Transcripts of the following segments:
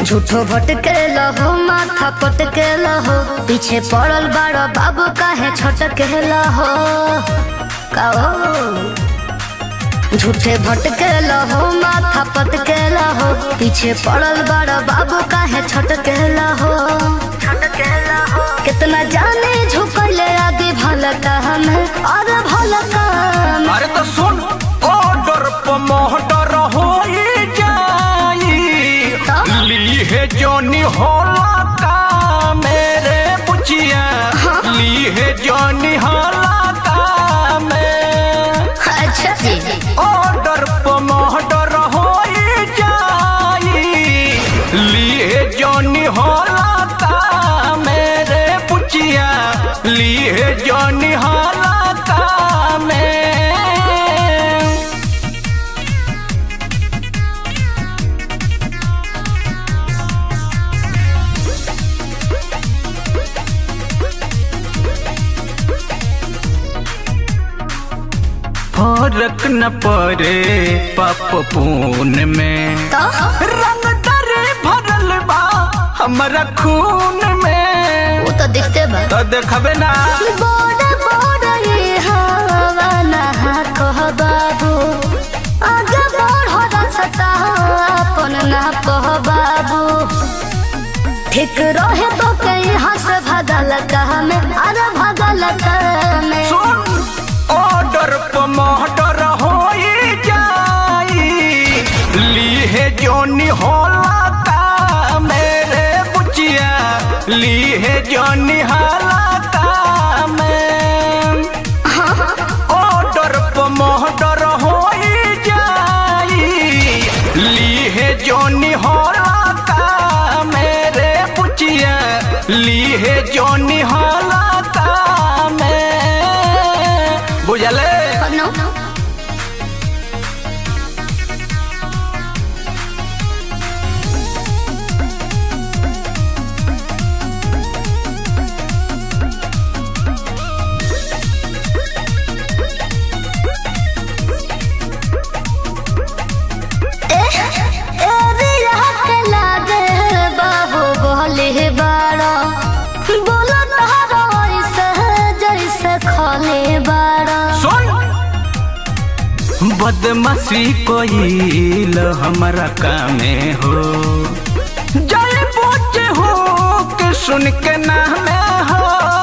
झूठो भटके लहो माथा पटके लहो पीछे पड़ल बाड़ बाबू काहे छटके लहो कहो झूठे भटके लहो माथा पटके लहो पीछे पड़ल बाड़ बाबू काहे छटके लहो कितना जाने झुकले आगे भलका हमें और भलका में अरे तो सुन ऑर्डर पर मोहटर हो जाई ली है जोनी होला का मेरे बुचिया ली है जोनी होला का में अच्छा जी ऑर्डर पर मोहटर हो जाई ली है जोनी होला का मेरे बुचिया ली है जोनी होला का में फर्क न पड़े पाप पून में तो रंग दरे भरल बा हमारा खून में वो तो दिखते बा तो देखबे ना बोड़ बोड़ ये हवा नहा कह बाबू आगे बढ़ रास्ता अपन ना कह बाबू ठीक रहे तो कहीं हंस भगल कह में अरे भगल कह में सुन ऑर्डर पर मोहटर हो जाई ली है जोनी होला का मेरे बुचिया ली है जोनी हाला का में ऑर्डर पर मोहटर हो जाई ली है जोनी होला का मेरे बुचिया ली है जोनी होला का में बुझले नो सुन बदमाशी कोईल हमारा कामे हो जय बोचे हो के सुन के नामे हो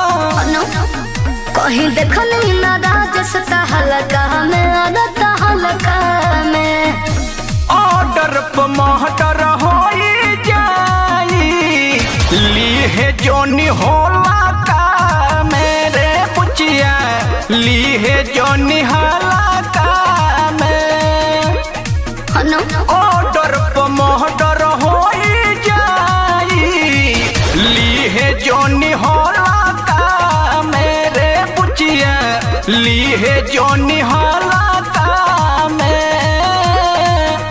कहीं देखल ना राजस हलका में अदत हलका में ऑर्डर पर मोहटर हो जाई ली है जोनी होला का मेरे पुचिया ली है जोनी हाला का में हनो ऑर्डर पर मोहटर